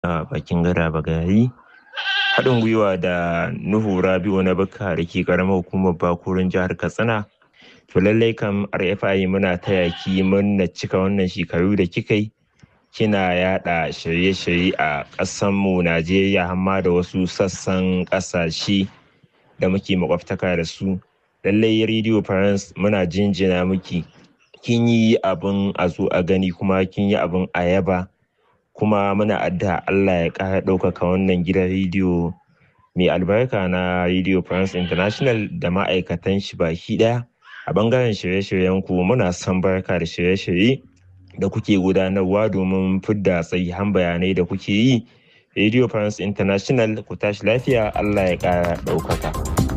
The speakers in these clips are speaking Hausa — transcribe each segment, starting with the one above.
a bakin gada bagari haɗin gwiwa da nuhu rabi'u na bukka da ke ƙaramar hukumar bakurin jihar katsina to lallai kam rfi muna taya ki murna cika wannan shekaru da kika yi kina yada shirye-shirye a ƙasanmu najeriya hamma da wasu sassan ƙasashe da muke makwabtaka da su lallai radio france muna jinjina miki kin yi abin a zo a gani kuma kin yi abin a yaba kuma muna addu'a Allah ya ƙara ɗaukaka wannan gidan rediyo mai albarka na Radio France International da ma'aikatan shi baki ɗaya a bangaren shirye-shiryen ku muna son barka da shirye-shirye da kuke gudanarwa domin fidda tsayihan bayanai da kuke yi Radio France International ku tashi lafiya Allah ya ƙara ɗaukaka.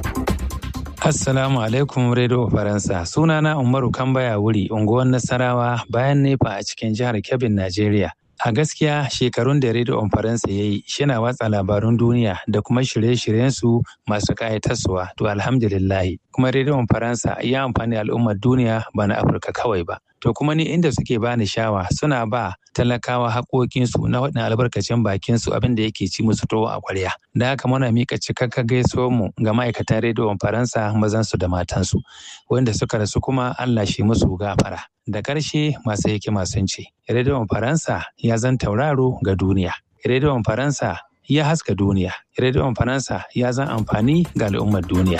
Assalamu alaikum Radio Faransa. Sunana Umaru Kambaya wuri, unguwar Nasarawa bayan Nefa a cikin jihar Kebbi, Najeriya. A gaskiya shekarun da Radio Faransa ya yi shina watsa labarun duniya da kuma shirye-shiryensu masu ƙayatarsuwa to alhamdulillahi. Kuma Radio Faransa ya amfani al'ummar duniya ba na Afirka kawai ba. To kuma ni inda suke bani shawa suna ba talakawa haƙoƙinsu na waɗannan albarkacin bakinsu abin da yake ci musu towo a ƙwarya. Da haka muna miƙa cikakka gaisuwar mu ga ma'aikatan rediyon Faransa mazansu da matansu wanda suka rasu kuma Allah shi musu gafara. Da ƙarshe masu hikima sun ce, rediyon Faransa ya zan tauraro ga duniya. Rediyon Faransa ya haska duniya. Rediyon Faransa ya zan amfani ga al'ummar duniya.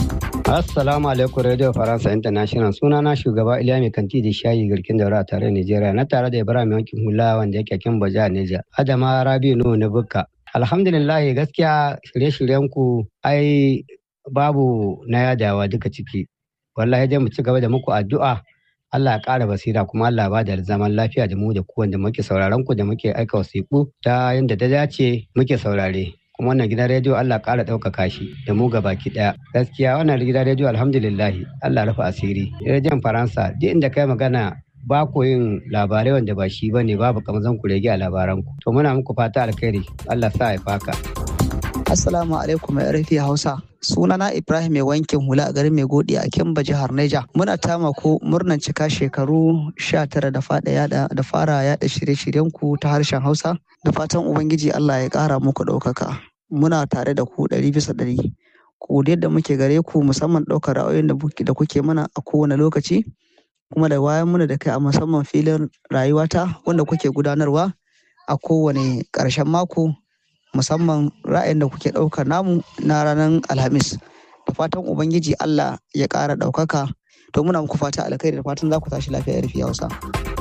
Assalamu alaikum Radio Faransa International suna na shugaba Iliya mai kanti da shayi garkin daura tare Nigeria na tare da Ibrahim yankin hula wanda yake kin baja Niger. Adama Rabi Nuhu na Bukka. Alhamdulillah gaskiya shirye-shiryen ku ai babu na yadawa duka ciki. Wallahi dai mu ci gaba da muku addu'a Allah ya ƙara basira kuma Allah ba da zaman lafiya da mu da ku wanda muke sauraron ku da muke aika wasiƙu ta yadda ta dace muke saurare. kuma wannan gidan rediyo Allah ƙara ɗaukaka shi da mu ga baki ɗaya gaskiya wannan gidan rediyo alhamdulillahi Allah rufe asiri rediyon faransa duk inda kai magana ba ku yin labarai wanda ba shi bane babu kamar zan ku rege a labaran ku to muna muku fata alkhairi Allah sa ya faka Assalamu alaikum mai rufi Hausa. Sunana Ibrahim mai wankin hula a garin mai godi a Kimba jihar Neja. Muna tamako murnan cika shekaru 19 da fada yada da fara yada shirye-shiryen ku ta harshen Hausa. Da fatan Ubangiji Allah ya kara muku ɗaukaka. Muna tare da ku ɗari bisa ɗari. Ku da muke gare ku musamman ɗaukar ra'ayoyin da kuke mana a kowane lokaci. Kuma da wayan muna da kai a musamman filin rayuwata wanda kuke gudanarwa a kowane ƙarshen mako musamman ra'ayin da kuke ɗaukar namu na ranar alhamis da fatan ubangiji allah ya ƙara ɗaukaka to muna muku fata alkhairi da fatan za ku tashi lafiya rufi hausa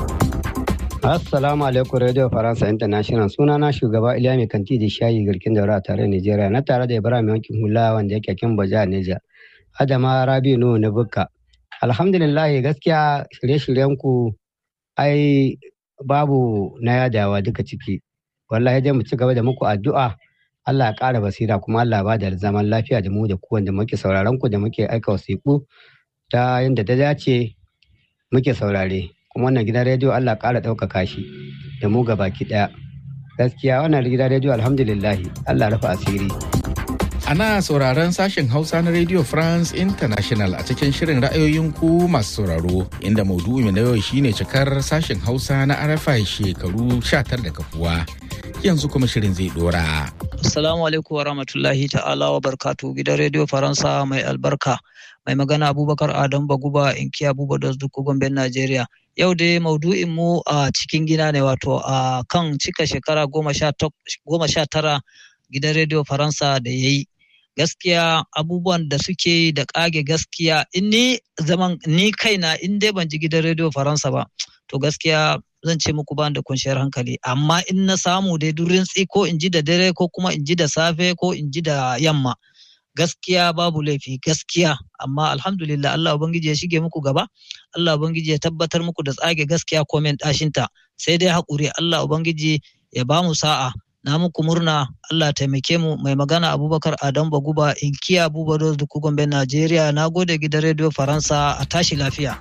Assalamu alaikum Radio Faransa International suna na shugaba Iliya mai kanti da shayi garkin daura tare Nigeria na tare da Ibrahim yankin hula wanda yake kin baja Niger. Adama Rabi Nuhu na Bukka. Alhamdulillah gaskiya shirye-shiryen ku ai babu na yadawa duka ciki. wallahi dai mu ci gaba da muku addu'a Allah ya ƙara basira kuma Allah ba da zaman lafiya da mu da ku wanda muke sauraron ku da muke aika wasiƙu ta yadda ta dace muke saurare kuma wannan gidan rediyo Allah ya ƙara ɗaukaka shi da mu baki ɗaya gaskiya wannan gidan rediyo alhamdulillah Allah rufe asiri Ana sauraron sashen Hausa na Radio France International a cikin shirin ra'ayoyin ku masu sauraro inda maudu'i na yau shine cikar sashen Hausa na RFI shekaru 19 da kafuwa. Yanzu kuma shirin zai dora. Assalamu alaikum wa rahmatullahi ta'ala wa barkatu gidan Radio Faransa mai albarka. Mai magana Abubakar Adam Baguba Inkiya Buba Dos Dukku Gomben Najeriya. Yau dai maudu'in mu a cikin gida ne wato a kan cika shekara goma sha tara gidan Radio Faransa da ya yi. gaskiya abubuwan da suke da kage gaskiya in ni zaman ni kaina in dai ban ji gidan rediyo faransa ba to gaskiya zan ce muku ban da kwanciyar hankali amma in na samu dai durin tsi ko in ji da dare ko kuma in ji da safe ko in ji da yamma gaskiya babu laifi gaskiya amma alhamdulillah Allah ubangiji ya shige muku gaba Allah ubangiji ya tabbatar muku da tsage gaskiya komen dashinta sai dai haƙuri Allah ubangiji ya ba mu sa'a na muku murna Allah taimake mu mai magana Abubakar Adam Baguba inkiya Abuba Dos Duku Gombe Najeriya na gode gidan rediyo Faransa a tashi lafiya.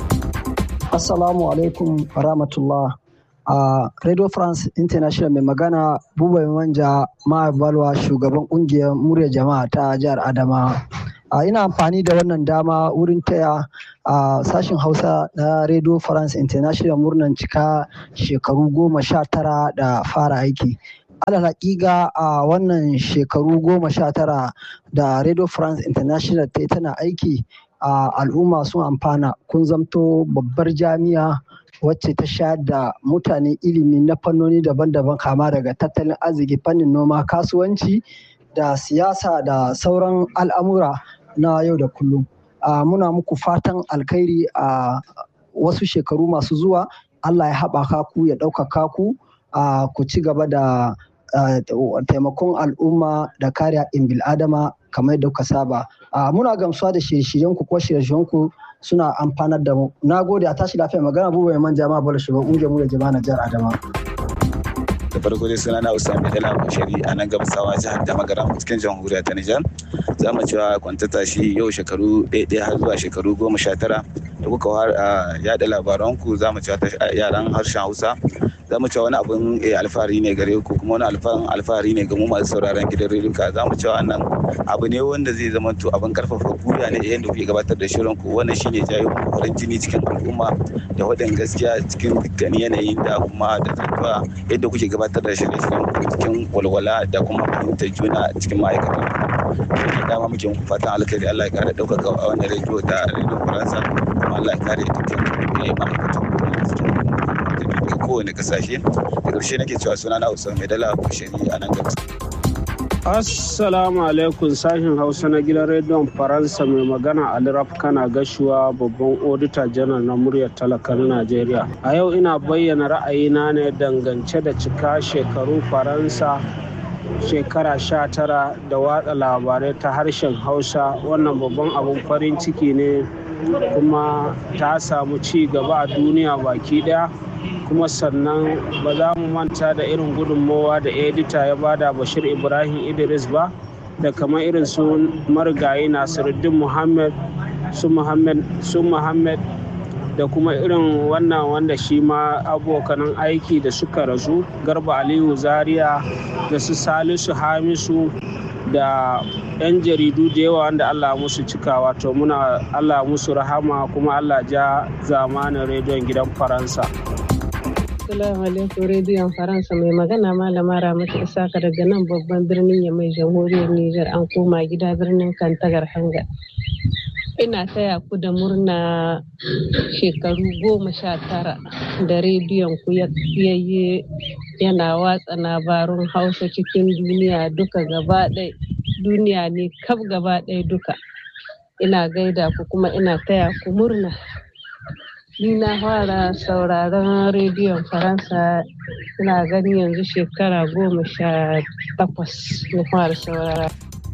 Assalamu alaikum rahmatullah. a Radio France International mai magana Buba Manja Balwa shugaban kungiyar murya jama'a ta jihar Adama. a ina amfani da wannan dama wurin taya a sashen hausa na radio france international murnan cika shekaru goma sha tara da fara aiki alal haƙiƙa a wannan shekaru goma sha tara da radio france international ta tana aiki a al'umma sun amfana kun zamto babbar jami'a wacce ta sha da mutane ilimi na fannoni daban-daban kama daga tattalin arziki fannin noma kasuwanci da siyasa da sauran al'amura na yau da kullum muna muku fatan alkhairi a wasu shekaru masu zuwa allah ya haɓaka ku ya ɗaukaka ku ku ci gaba da taimakon al'umma da kare haƙƙin bil'adama kamar yadda kuka saba muna gamsuwa da shirye-shiryenku ko shirye-shiryenku suna amfanar da mu na gode a tashi lafiya magana abubuwa mai manja ma bala shugaban ƙungiyar mu da jama'a na jihar adama da farko dai suna na usama dala bashari a nan gabasawa jihar da magaram cikin jamhuriyar ta nijar za mu cewa kwantata shi yau shekaru ɗaya har zuwa shekaru goma sha tara da kuka yaɗa labaranku za mu cewa yaran harshen hausa za mu cewa wani abun alfahari ne gare ku kuma wani alfahari ne ga mu masu sauraron gidan rediyo za mu cewa wannan abu ne wanda zai zama to abin karfafa gwiwa ne yadda kuke gabatar da shirin ku wannan shine jayo farin jini cikin al'umma da wadan gaskiya cikin dukkan yanayin da kuma da tafiya yadda kuke gabatar da shirye-shiryen ku cikin walwala da kuma fahimtar juna cikin ma'aikatan shi dama muke muku fatan alkhairi Allah ya kare ɗaukaka a wannan rediyo da rediyo faransa kuma Allah ya kare dukkan ma'aikatan daga kowane kasashe da ƙarshe nake cewa suna na Usman Medala Bushari a nan gaba. Assalamu alaikum sashen Hausa na gidan rediyon Faransa mai magana Ali kana gashuwa babban odita janar na muryar talaka na Najeriya. A yau ina bayyana ra'ayina ne dangance da cika shekaru Faransa shekara sha tara da watsa labarai ta harshen Hausa wannan babban abun farin ciki ne kuma ta samu ci gaba a duniya baki daya. kuma sannan ba za mu manta da irin gudunmowa da edita ya bada bashir ibrahim idris ba da kamar irin su marigayi nasiruddin muhammad su muhammad da kuma irin wannan wanda shi ma abokanan aiki da suka rasu garba aliyu zaria da su salisu hamisu da 'yan jaridu da yawa wanda allah musu cikawa to muna allah musu rahama kuma allah ja zamanin rediyon gidan faransa Assalamu alaikum rediyon Faransa mai magana malama Ramatu Isaka daga nan babban birnin Yamai jamhuriyar Nijar an koma gida birnin Kantagar Hanga. Ina taya ku da murna shekaru goma sha tara da rediyon ku yayye yana watsa labarun Hausa cikin duniya duka gaba ɗaya duniya ne kaf gaba ɗaya duka. Ina gaida ku kuma ina taya ku murna. ni na fara sauraron rediyon faransa ina gani yanzu shekara goma sha takwas na fara saurara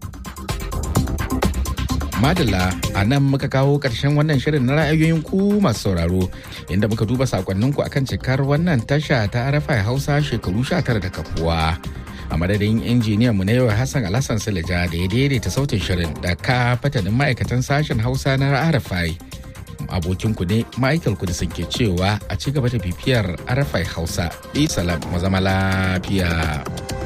madalla a nan muka kawo ƙarshen wannan shirin na ra'ayoyin ku masu sauraro inda muka duba sakonninku akan cikar wannan tasha ta arafa hausa shekaru 19 da kafuwa a madadin injiniyan mu na yau hassan alhassan silija da ya daidaita sautin shirin da ka fatanin ma'aikatan sashen hausa na arafai abokinku ne Michael Kudisin ke cewa a ci gaba da bibiyar Arafai Hausa. Salam mu zama lafiya.